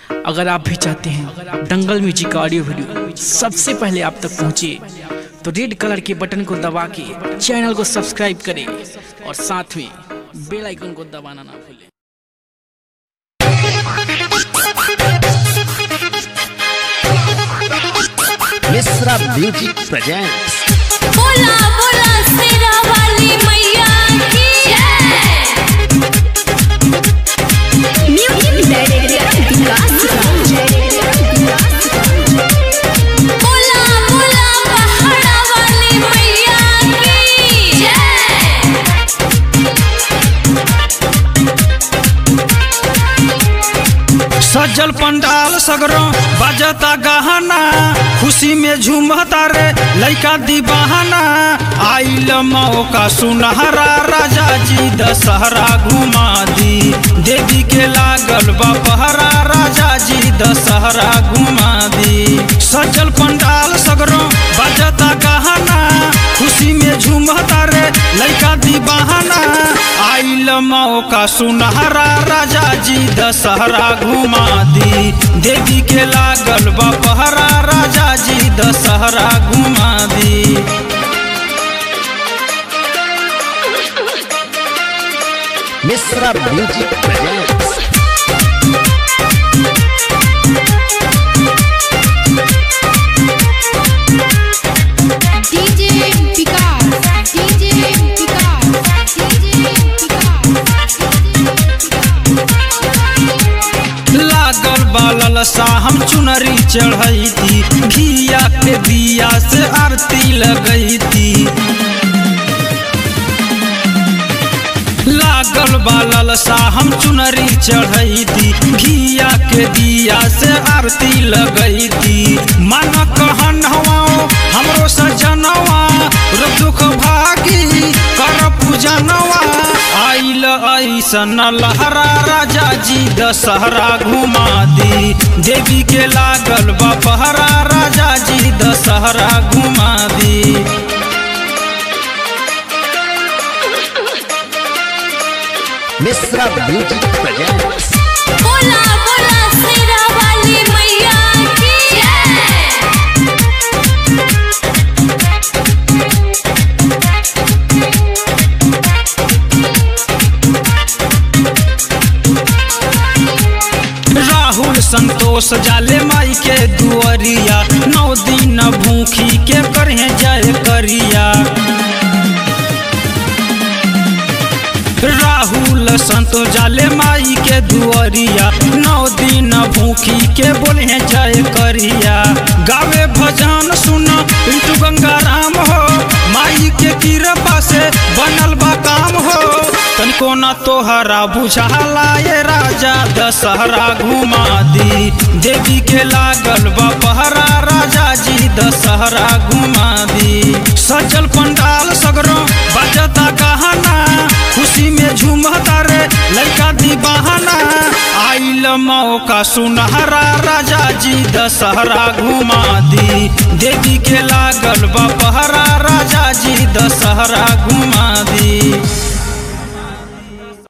अगर आप भी चाहते हैं दंगल म्यूजिक का ऑडियो वीडियो सबसे पहले आप तक पहुंचे तो रेड कलर के बटन को दबा के चैनल को सब्सक्राइब करें और साथ में बेल आइकन को दबाना ना भूलें मिश्रा म्यूजिक प्रेजेंट्स बोला बोला शेरा वाली मैया की म्यूजिक डायरेक्टर विकास बोला बोला पहाड़ा वाली मैया की जय सज्जल पंडाल सगरो बजता गहना खुशी में झूमता रे लइका दीवाना आइल मौका सुनहरा राजा जी दशहरा घुमा दी देवी के लागल बपहरा राजा जी दशहरा घुमा दी सज्जल पंडाल सगरो बजता गहना खुशी में झूमता रे लइका दीवाना आइल मौका सुनहरा राजा जी दशहरा घुमा दी देवी के लागल बपहरा राजा जी दशहरा घुमा दी Mishra music presents DJ Vikas DJ Vikas DJ लागल बालल सा हम चुनरी चढ़ई थी घिया के दिया से आरती लगई थी लागल बालल सा हम चुनरी चढ़ई थी घिया के दिया से आरती लगई थी मन कहन हवाओ हमरो सजनवा रो दुख भागी कर पूजनवा आइल ऐसन लहरा राजा जी दशहरा घुमा दी देवी के लागल बपहरा राजा जी दशहरा घुमा दी मिश्रा म्यूजिक प्रेजेंट्स बोला बोला शेरा वाली मैया की जय राहुल संतोष जाले माई के दुअरिया नौ दिन भूखी के करहे जय करिया राहुल संतोष जाले माई के दुअरिया नौ दिन भूखी के बोले जय करिया गावे भजन सुन पिंटू गंगाराम हो माई के कृपा से बनल बा काम हो तनिको न तोहरा बुझाला ये राजा दशहरा घुमा दी देवी के लागल बपहरा राजा जी दशहरा घुमा दी सजल पंडाल सगरो बजता गहना खुशी में झूमता रे लड़का दीवाना आइल मौका सुनहरा राजा जी दशहरा घुमा दी देवी के लागल बपहरा राजा जी दशहरा घुमा दी